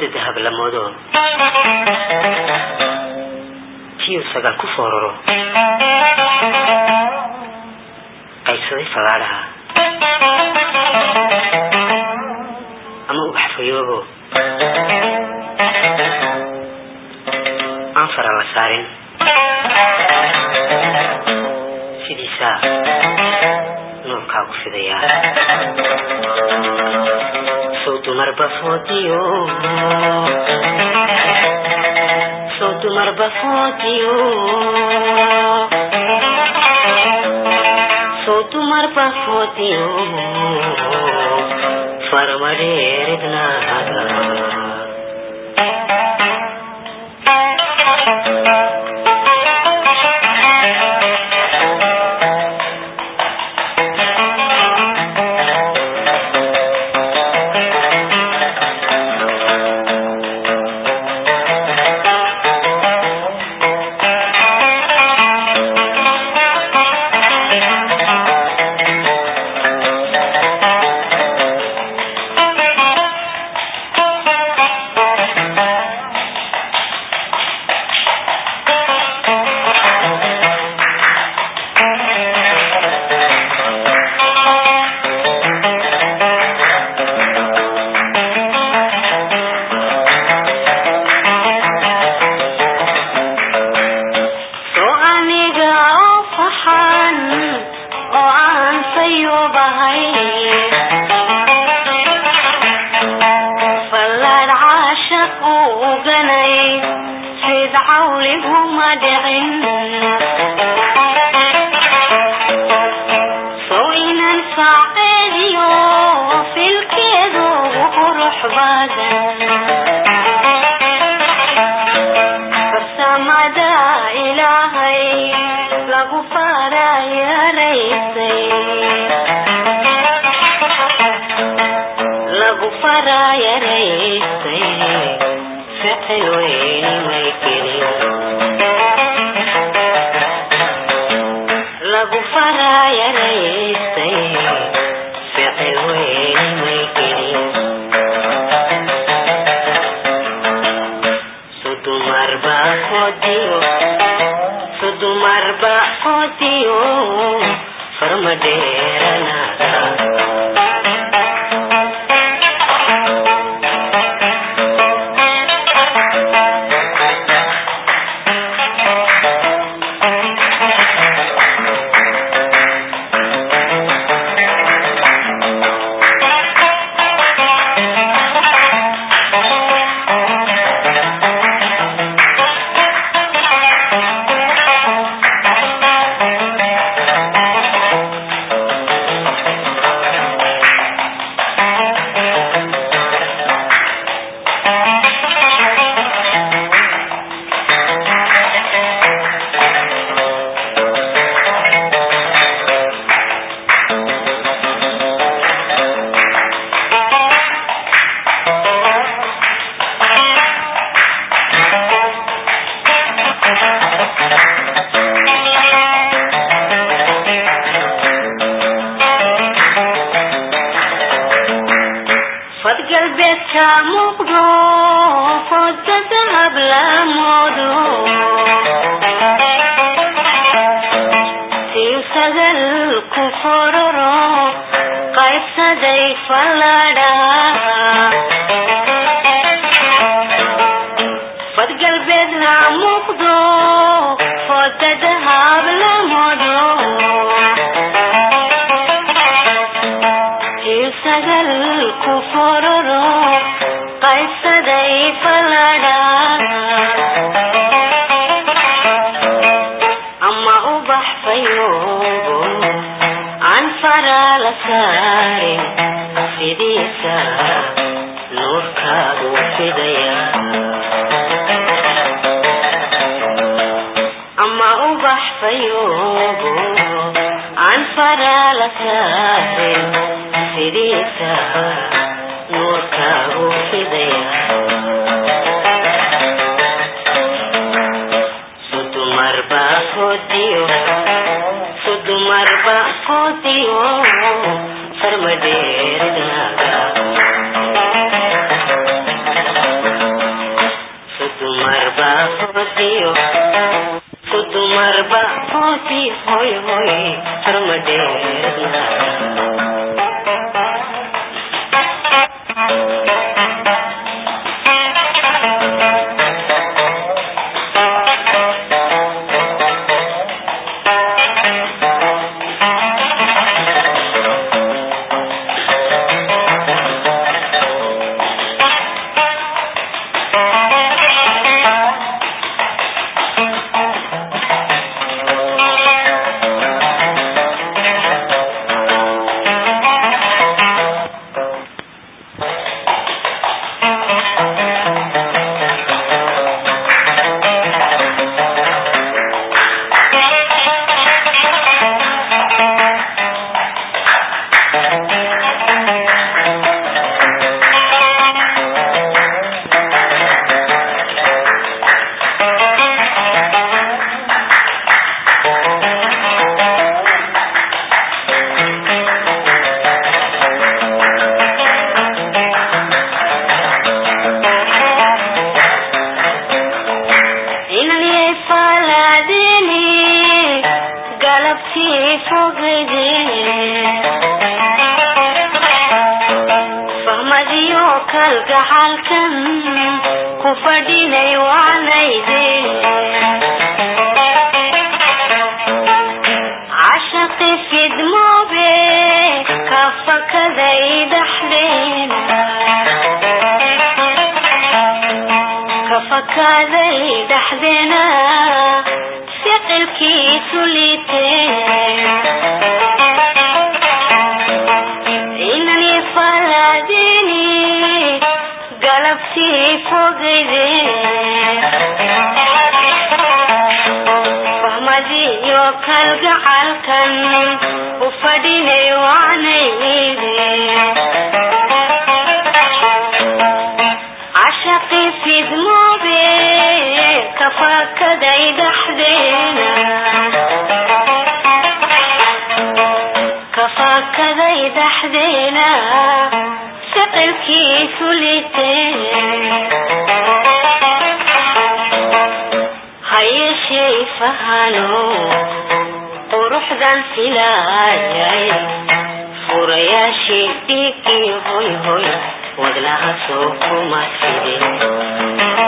dahab la moodo tiyu sagaal ku fooraro qaybsaday fagaadhaha ama ubax fayoobo aan fara la saarin sidiisaa nuurkaagu fidayaa sow dumarba foodiyo sow dumarba foodiyo sow dumarba foodiyo farmadheeridnaaga soo aniga oo faxan oo aan sayubahay fallaad caashaq uu uganay sid cawliguma dhicin sow inan saaceediyo filkeedu ugu qurux badan farsamada ilaahay lagu farayaraysay lagu farayaraysay ficil weyni may gelin lagu farayaraysay ficil weyni may gelin sudumarba kodiyo sudumarba kodiyo farmadheeranaada fad galbeedka muuqdo fooda dahab la moodo tiu sagal ku fororo qaybsaday falladha fad galbeedna muuqdo fooda dahab la moodo sagal ku fororo qaybsaday falladha ama ubax fayoobo aan fara la saarin sidiisa nuurkaagu fidaya ama ubax fayoobo aan fara la saarin sidiisa nuurkaagu fidaya sudumarba kodiyo sudumarba kodiyo farmadheeridaaga foodiyo ku dumarba foodi hoy hoy farmadheerna inaniyay faalaadini galabtii fogide fahmadiyo kalgacalkan ku fadhinay waanayde cashaqi fidmoobe ka fakaday dhaxdeena kafakaaday dhaxdeena ficilkiisu liitee inani falaadini galabtii fogayde fahmadiyo kalgacalkan u fadhinay waanayde cashaqi fidmoobe kafakaday dhaxdeena kafakaday dhaxdeena ficilkiisu litee hayeshey fahano quruxdan filaayay furayaashii dhiigii hoy hoy wadlaha soo kuma fide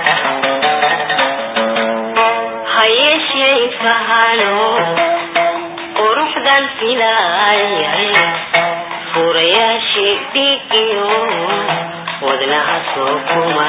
hayeshey fahano quruxdan filaayay furayaashii dhiigiyo wadlaha soo kuma